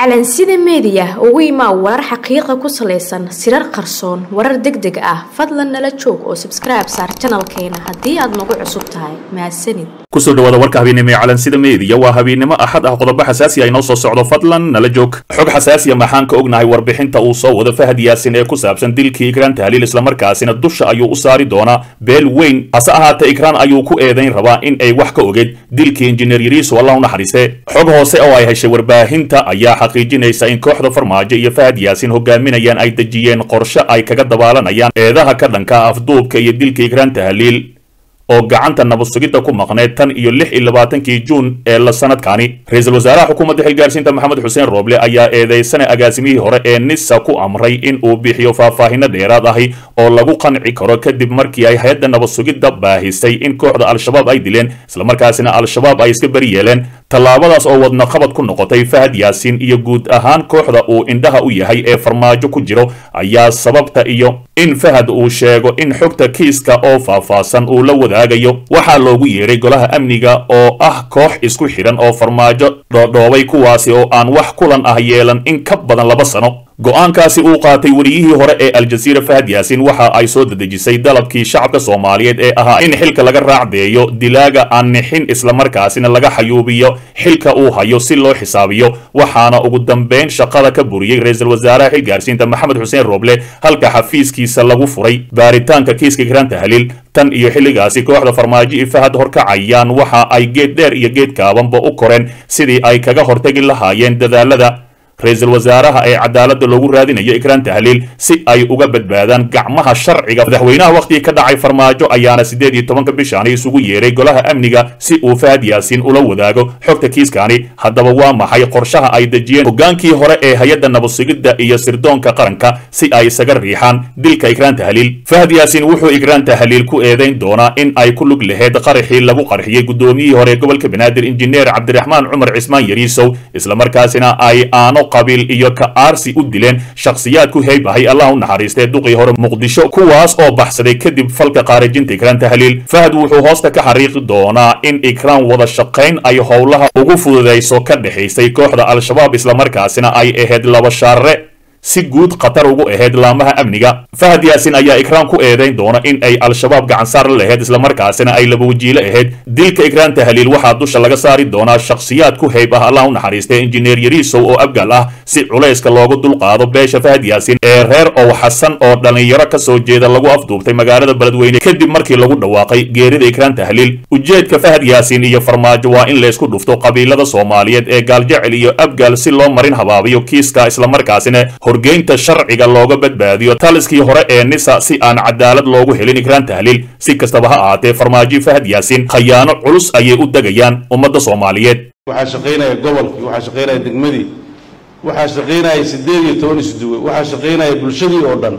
calansida meediya ugu imaa warar xaqiiqa ku salaysan sirar qarsoon warar deg deg ah fadlan nala joog oo sabskribe saar janalkeena haddii aad nagu cusub tahay mahadsanid kusoo dhawaada warka habeennimo ee calansida meediya waa habeennimo axad ah qodobo xasaasi ah inoo soo socdo fadlan nala joog xog xasaasiya maxaan ka ognahay warbixinta uu soo wado fahad yaasin ee ku saabsan dilkii ikraan tahliil islamarkaasina dusha ayuu u saari doonaa beel weyn hase ahaatee ikraan ayuu ku eedayn rabaa in ay wax ka ogeed dilkii injineer yariisu allah u naxariiste xog hoose oo ay heshay warbaahinta ayaa xaqiijinaysa in kooxda farmaajo iyo fahad yaasin hogaaminayaan ay dejiyeen qorshe ay kaga dabaalanayaan eedaha ka dhanka afduubka iyo dilka ikraan tahliil oo gacanta nabad sugidda ku maqneed tan iyo lix iyo labaatankii juun ee la sanadkaani ra-iisul wasaaraha xukuumadda xilgaarsiinta maxamed xuseen rooble ayaa eedeysana agaasimihii hore ee nisa ku amray in uu bixiyo faahfaahino dheeraad ahi oo lagu qanci karo kadib markii ay hay-adda nabad sugidda baahisay in kooxda al-shabaab ay dileen islamarkaasina al-shabaab ay iska beri yeeleen tallaabadaas oo wadna qabad ku noqotay fahad yaasiin iyo guud ahaan kooxda uu indhaha u yahay ee farmaajo ku jiro ayaa sababta iyo in fahad uu sheego in xogta kiiska oo faahfaahsan uu la wadaagayo waxaa loogu yeeray golaha amniga oo ah koox isku xidhan oo farmaajo dhoodhoobay kuwaasi oo aan wax kulan ah yeelan in ka badan laba sano go-aankaasi uu qaatay weliyihii hore ee aljaziira fahad yaasiin waxa ay soo dedejisay dalabkii shacabka soomaaliyeed ee ahaa in xilka laga raacdeeyo dilaaga aan nixin islamarkaasina laga xayuubiyo xilka uu hayo si loo xisaabiyo waxaana ugu dambeyn shaqada ka buriyey ra-iisul wasaaraha xilgaarsiinta maxamed xuseen rooble halka xafiiskiisa lagu furay baaritaanka kiiska ikraan tahliil tan iyo xilligaasi kooxda farmaajo i fahad horkacayaan waxa ay geed dheer iyo geed kaabanba u koreen sidii ay kaga hortagi lahaayeen dadaalada ra-iisul wasaaraha ee cadaaladda loogu raadinayo ikraan tahliil si ay uga badbaadaan gacmaha sharciga madaxweynaha wakhtigii ka dhacay farmaajo ayaana siddeed iyo tobanka bishaani isugu yeeray golaha amniga si uu fahad yaasiin ula wadaago xogta kiiskaani haddaba waa maxay qorshaha ay dejiyeen hogaankii hore ee hay-adda nabadsugidda iyo sirdoonka qaranka si ay isaga riixaan dilka ikraan tahliil fahad yaasiin wuxuu ikraan tahliil ku eedayn doonaa in ay ku lug laheyd qaraxii lagu qarxiyey guddoomiyihii hore gobolka banaadir injineer cabdiraxmaan cumar cismaan yariisow islamarkaasina ay aano qabiil iyo ka aarsi u dileen shakhsiyaad ku heyb ahay allah u naxariistee duqii hore muqdisho kuwaas oo baxsaday kadib falka qaarajinta ikraan tahliil fahad wuxuu hoosta ka xariiqi doonaa in ikraan wada shaqayn ay howlaha ugu fududayso ka dhexaysay kooxda al-shabaab islamarkaasina ay ahayd laba shaare si guud khatar ugu ahayd laamaha amniga fahad yaasin ayaa ikraan ku eedayn doona in ay al-shabaab gacansaar la lahayd islamarkaasina ay laba wajiilo ahayd dilka ikraan tahliil waxaa dusha laga saari doonaa shakhsiyaad ku heyb ah allah u naxariistay injineer yariisow oo abgal ah si culayska loogu dulqaado beesha fahad yaasin ee reer ow xasan oo dhallinyaro ka soo jeeda lagu afduubtay magaalada beledweyne kadib markii lagu dhawaaqay geerida ikraan tahliil ujeedka fahad yaasin iyo farmaajo waa in laysku dhufto qabiilada soomaaliyeed ee gaaljecel iyo abgal si loo marin habaabiyo kiiska islamarkaasina horgeynta sharciga looga badbaadiyo taliskii hore ee nisa si aan cadaalad loogu helin ikraan tahliil si kastaba ha ahaatee farmaajo fahad yaasiin khayaano culus ayay u degayaan ummadda soomaaliyeed waxaa shaqaynaya gobolkii waxaa shaqaynaya degmadii waxaa shaqaynaya siddeed iyo toban isduwe waxaa shaqaynaya bulshadii oo dhan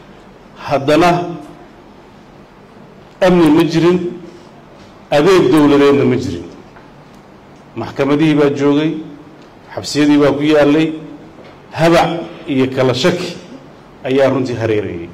haddana amni ma jirin adeeg dowladeedna ma jirin maxkamadihii baa joogay xabsiyadii baa ku yaallay habac iyo kala shaki ayaa runtii hareerayay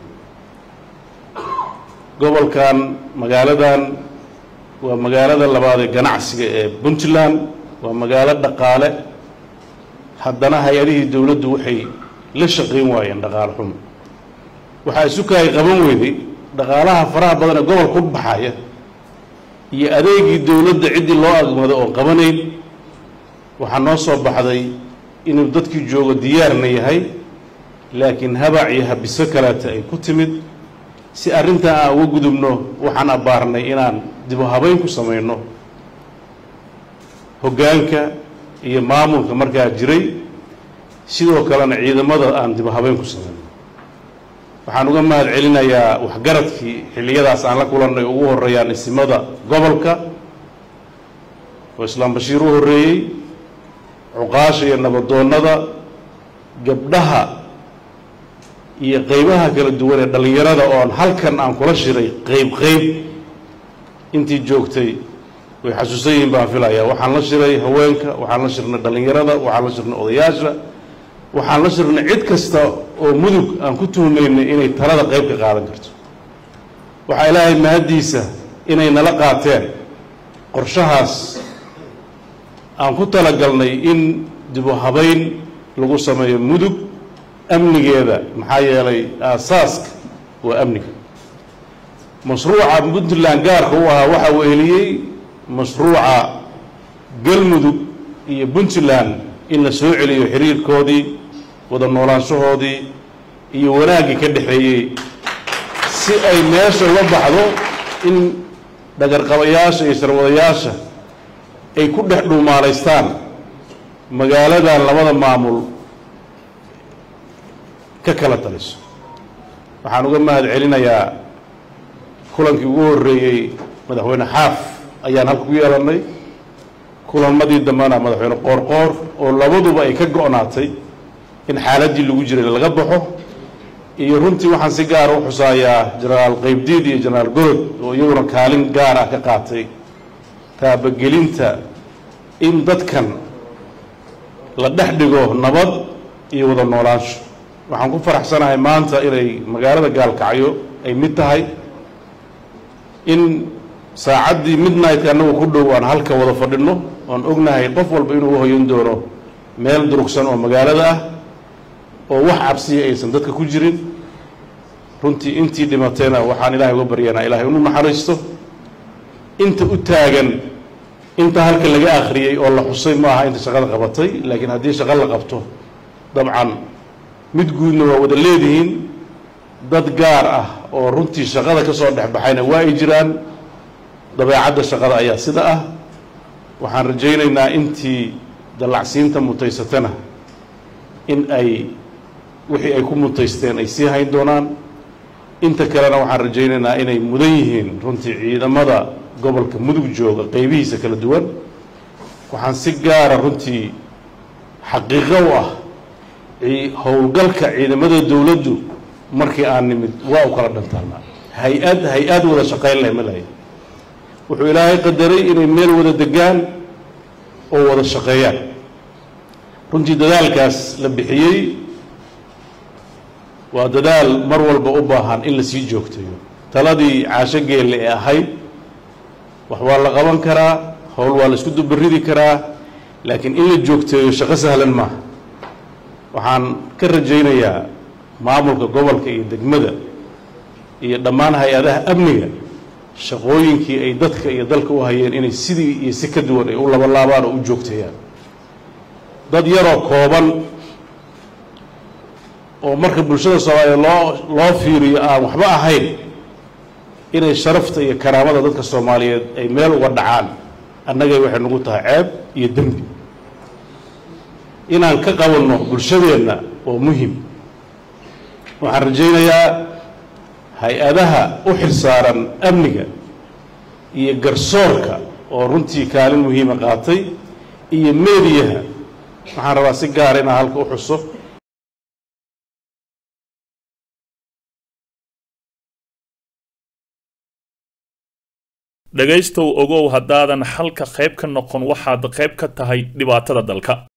gobolkan magaaladan waa magaalada labaad ee ganacsiga ee puntland waa magaalo dhaqaale haddana hay-adihii dowladdu waxay la shaqayn waayeen dhaqaale xun waxaa isukaay qaban weyday dhaqaalaha faraha badan ee gobolka u baxaya iyo adeegii dowladda ciddii loo agmado oo qabanayn waxaa noo soo baxday inuu dadkii joogo diyaarna yahay laakiin habac iyo habiso kaleeta ay ku timid si arrintaa aan uga gudubno waxaan abbaarnay inaan dibu habayn ku samayno hoggaanka iyo maamulka markaa jiray sidoo kalena ciidamada aan dibu habayn ku samayno waxaan uga mahad celinayaa waxgaradkii xilliyadaas aan la kulannay ugu horreeyaan isimada gobolka oo islaam bashiir u horreeyey cuqaasha iyo nabadoonnada gabdhaha iyo qeybaha kala duwan ee dhallinyarada oon halkan aan kula shiray qeyb qeyb intii joogtay way xasuusan yihiin baan filayaa waxaan la shiray haweenka waxaan la shirnay dhallinyarada waxaan la shirnay odayaasha waxaan la shirnay cid kasta oo mudug aan ku tuhmaynay inay talada qeyb ka qaadan karto waxaa ilaahay mahaddiisa inay nala qaateen qorshahaas aan ku talagalnay in dibu habayn lagu sameeyo mudug amnigeeda maxaa yeelay aasaaska waa amniga mashruuca puntland gaarka u ahaa waxaa weheliyey mashruuca galmudug iyo puntland in la soo celiyo xiriirkoodii wada noolaanshahoodii iyo wanaaggii ka dhexeeyey si ay meesha uga baxdo in dhagarqabayaasha iyo sharwadayaasha ay ku dhex dhuumaalaystaan magaaladan labada maamul ka kala taliso waxaan uga mahad celinayaa kulankii ugu horreeyey madaxweyne xaaf ayaan halka ku yeelannay kulamadii dambena madaxweyne qoorqoor oo labaduba ay ka go-naatay in xaaladdii lagu jiray laga baxo iyo runtii waxaan si gaara u xusaayaa jenaraal qaybdiid iyo jenaraal gorod oo iyaguna kaalin gaar ah ka qaatay taabagelinta in dadkan la dhex dhigo nabad iyo wada noolaansho waxaan ku faraxsanahay maanta inay magaalada gaalkacyo ay mid tahay in saacaddii midnightka annagu ku dhow aan halka wada fadhinno oon ognahay qof walba inuu uhoyan doono meel durugsan oo magaalada ah oo wax cabsiya aysan dadka ku jirin runtii intii dhimatayna waxaan ilaahay uga baryanaa ilahay inu naxariisto inta u taagan inta halka laga akhriyey oo la xusay ma aha inta shaqada qabatay laakiin haddii shaqo la qabto dabcan mid guudna waa wada leedihiin dad gaar ah oo runtii shaqada ka soo dhex baxayna waa ay jiraan dabeecadda shaqada ayaa sida ah waxaan rajaynaynaa intii dallacsiinta mutaysatana in ay wixii ay ku mutaysteen ay sii hayn doonaan inta kalena waxaan rajaynaynaa inay mudan yihiin runtii ciidamada gobolka mudug jooga qeybihiisa kala duwan waxaan si gaara runtii xaqiiqo u ah howlgalka ciidamada dowladdu markii aan nimid waa u kala dhantaanaa hay-ad hay-ad wada shaqayn leh ma lahay wuxuu ilaahay qadaray inay meel wada degaan oo wada shaqeeyaan runtii dadaalkaas la bixiyey waa dadaal mar walba u baahan in la sii joogtayo taladii caasho geelle ee ahayd wax waa la qaban karaa howl waa la isku dubaridi karaa laakiin in la joogteeyo shaqo sahlan maaha waxaan ka rajaynayaa maamulka gobolka iyo degmada iyo dhammaan hay-adaha amniga shaqooyinkii ay dadka iyo dalka u hayeen inay sidii iyo si ka duwan ay u labalaabaan oo u joogteeyaan dad yaroo kooban oo marka bulshada soomaaliya loo loo fiiriyo aan waxba ahayn inay sharafta iyo karaamada dadka soomaaliyeed ay meel uga dhacaan annagay waxay nagu tahay ceeb iyo dembi inaan ka qabanno bulshadeenna waa muhim waxaan rajaynayaa hay-adaha u xilsaaran amniga iyo garsoorka oo runtii kaalin muhiima qaatay iyo meediyaha waxaan rabaa si gaara inaan halka u xuso dhegaystow ogow haddaadan xalka qayb ka noqon waxaad qayb ka tahay dhibaatada dalka